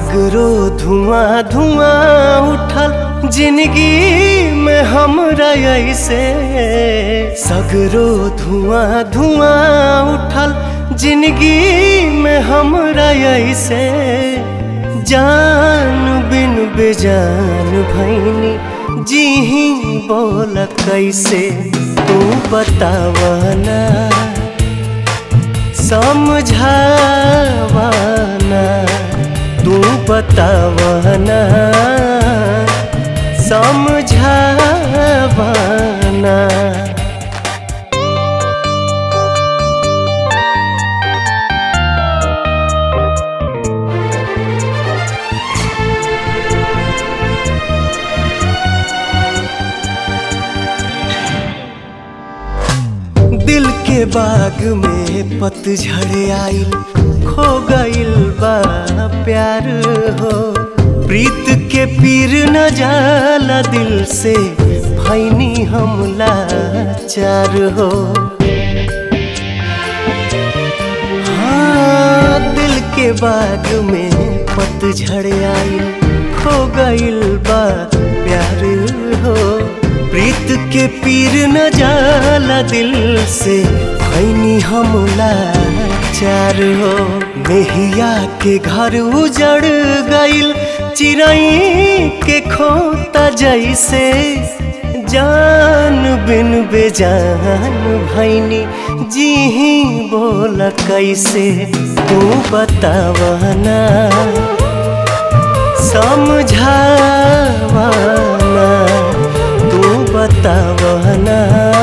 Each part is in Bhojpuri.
सगरो धुआं धुआं उठल जिंदगी में हमरा ऐसे सगरो धुआं धुआं उठल जिंदगी में हमरा ऐसे जान बिन बेजान भैनी जी ही बोल कैसे तू बतावना समझावना तू बतावना समझावना दिल के बाग में पतझड़ आइल खो गइल बा प्यार हो प्रीत के पीर न जाला दिल से भैनी हमला चार हो हाँ दिल के बाग में पतझड़ आइल खो गइल बा प्यार हो प्रीत के पीर न जाला दिल से भैनी हमला चार हो मेहिया के घर उजड़ गइल चिड़ई के खोता जैसे जान बिन बेजान भैनी जी ही बोल कैसे तू बतावना समझावना तू बतावना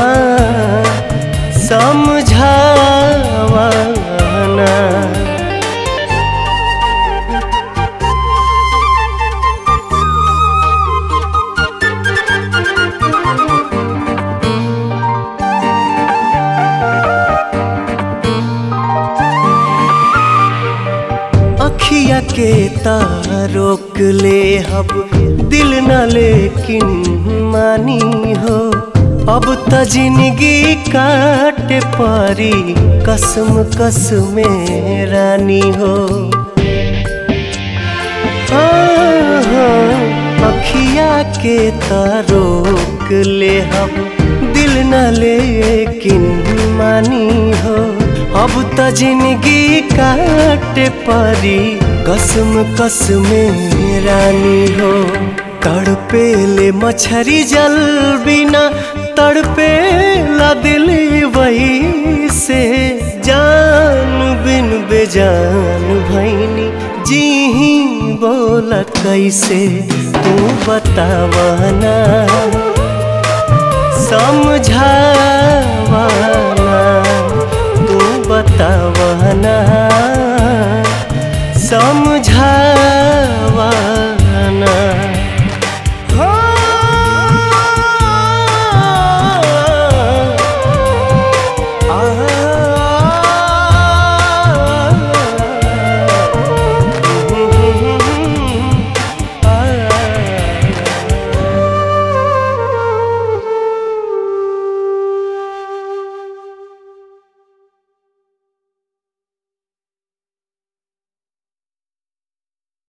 समझावना अखिया के तारोक ले हब दिल न लेकिन मानी हो अब त जिंदगी काट पारी कसम कसम रानी हो हाँ, हाँ, अखिया के तारोक ले हब दिल न लेकिन मानी हो अब त जिंदगी काट पारी कसम कसम रानी हो तड़पे ले मछरी जल बिना तड़पे ला दिल वही से जान बिन बेजान भैनी जी ही बोल कैसे तू बतावना समझावना